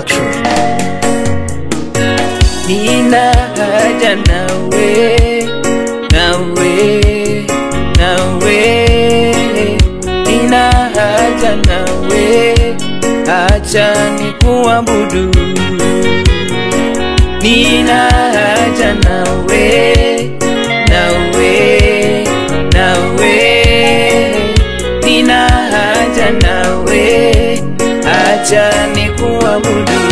Production. Nina haja nawe, nawe, nawe, nina haja nawe, acha nikuabudu. Nina haja nawe, nawe, nawe, nina haja nawe, acha nikuabudu.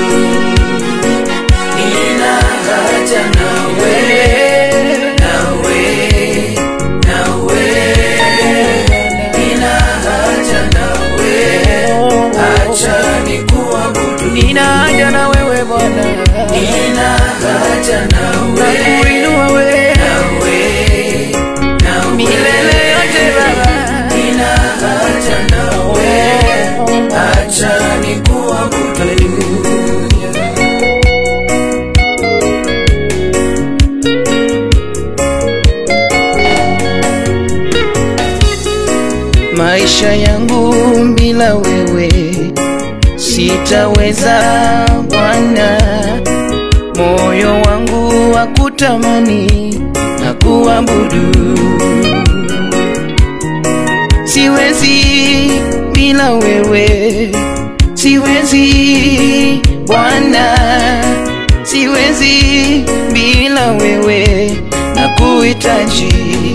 Nina haja nawe, nawe, nawe, nina haja nawe, acha nikuabudu. Nina haja na wewe Bwana, nina haja nawe, nakuinua wewe, nawe, nawe, milele yote Baba, nina haja nawe, acha nikuabudu. Hallelujah. maisha yangu bila wewe sitaweza Bwana, moyo wangu wa kutamani na kuabudu, siwezi bila wewe, siwezi Bwana, siwezi bila wewe na kuhitaji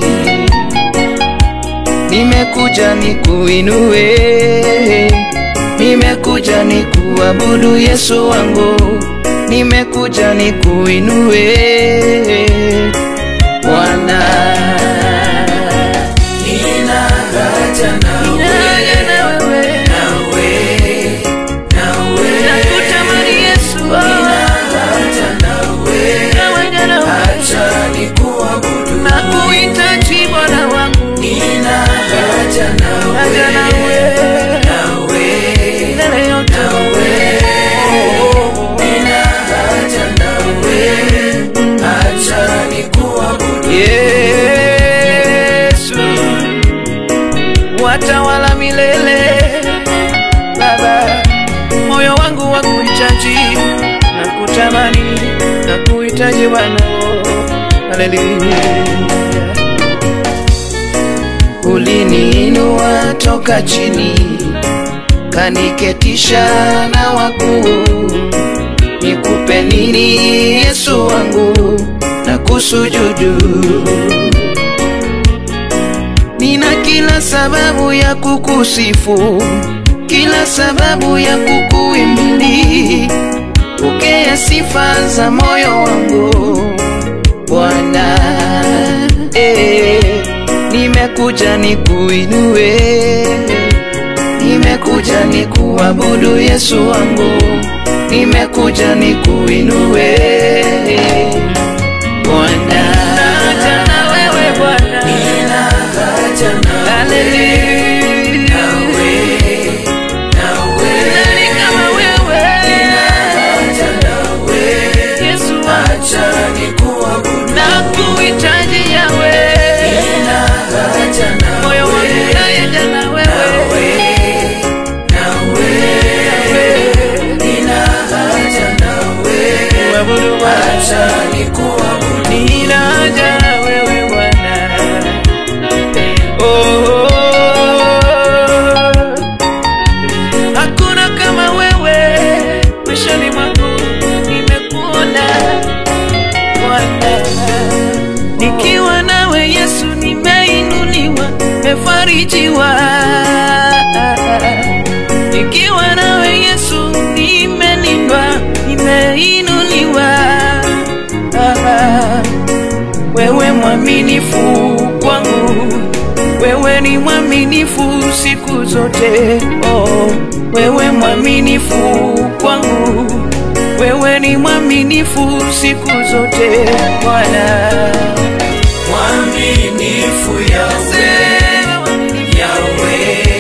nimekuja nikuinue, nimekuja nikuabudu Yesu wangu, nimekuja nikuinue Bwana. Nina haja nawe, nawe, nawe, nakutamani Yesu, nina haja nawe, acha nikuabudu, nakuhitaji Bwana wangu, nina haja nawe, haja nawe, nawe, milele yote nawe, nina haja nawe, acha nikuabudu Yesu, watawala milele Baba, moyo wangu wa kuhitaji na kutamani na kuhitaji Bwana, haleluya. Uliniinua toka chini, kaniketisha na wakuu. Nikupe nini Yesu wangu, na kusujudu. Nina kila sababu ya kukusifu, kila sababu ya kukuimbili. Pokea sifa za moyo wangu Bwana. Eh, nimekuja nikuinue, nimekuja nikuabudu Yesu wangu, nimekuja nikuinue Bwana. Haja na wewe Bwana, nina haja na Haleluya. Nani kama wewe? Yesu wangu, nakuhitaji Yawe. Moyo wangu unaenda na wewe. Kuabudu Bwana. Nina haja na wewe Bwana. Oh, hakuna kama wewe maishani mwangu, nimekuona Bwana. Nikiwa nawe Yesu, nimeinuliwa, nimefarijiwa. Nikiwa nawe Yesu, nimelindwa, nimeinuliwa. Wewe mwaminifu kwangu, wewe ni mwaminifu siku zote. Oh, wewe mwaminifu kwangu, wewe ni mwaminifu siku zote Bwana. Mwaminifu Yawe, Yawe,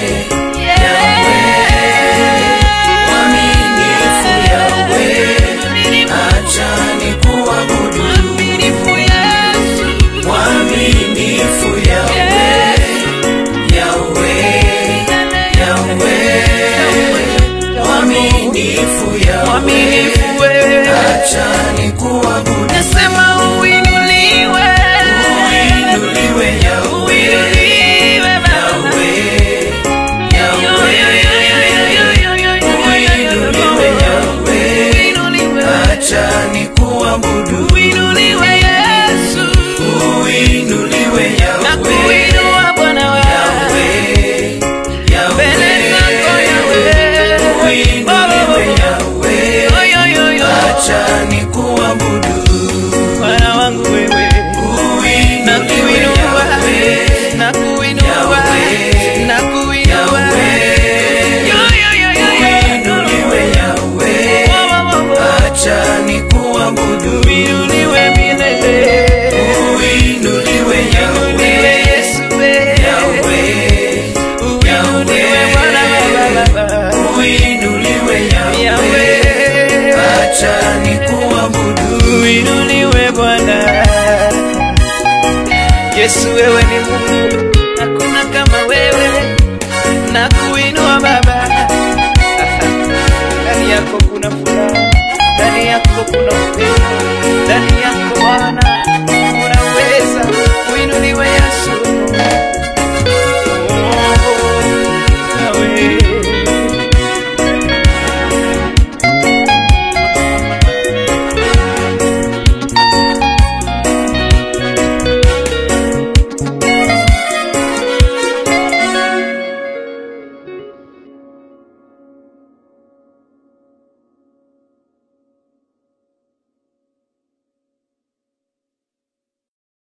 mwaminifu Yawe, acha nikuabudu. Mwaminifu Yawe, Yawe, Yawe, mwaminifu Yawe, mwaminifu wewe, acha nikuabudu. nasema uinuliwe, Uinuliwe Yahweh, uinuliwe Baba. Yahweh, Yahweh, uinuliwe Yahweh, Uinuliwe, acha nikuabudu. uinuliwe Yesu, Uinuliwe na Yahweh, kuinua Bwana wangu Yahweh, mbele zako Yahweh, uinuliwe Yahweh. Yahweh, Oyo, yo, yo. acha nikuabudu. Bwana wangu wewe na Uinuliwe kuinua Yahweh, na kuinua Yahweh. na kuinua Yo, yo, yo, yo, yo. uinuliwe Yahweh, Wo, wo, wo, wo. acha nikuabudu. Uinuliwe milele Uinuliwe Uinuliwe Yahweh, Yesu we. Yahweh, Uinuliwe Bwana wa baba uinuliwe Yahweh, Yahweh acha nikuabudu. uinuliwe Bwana. Yesu, wewe ni Mungu, hakuna kama wewe, na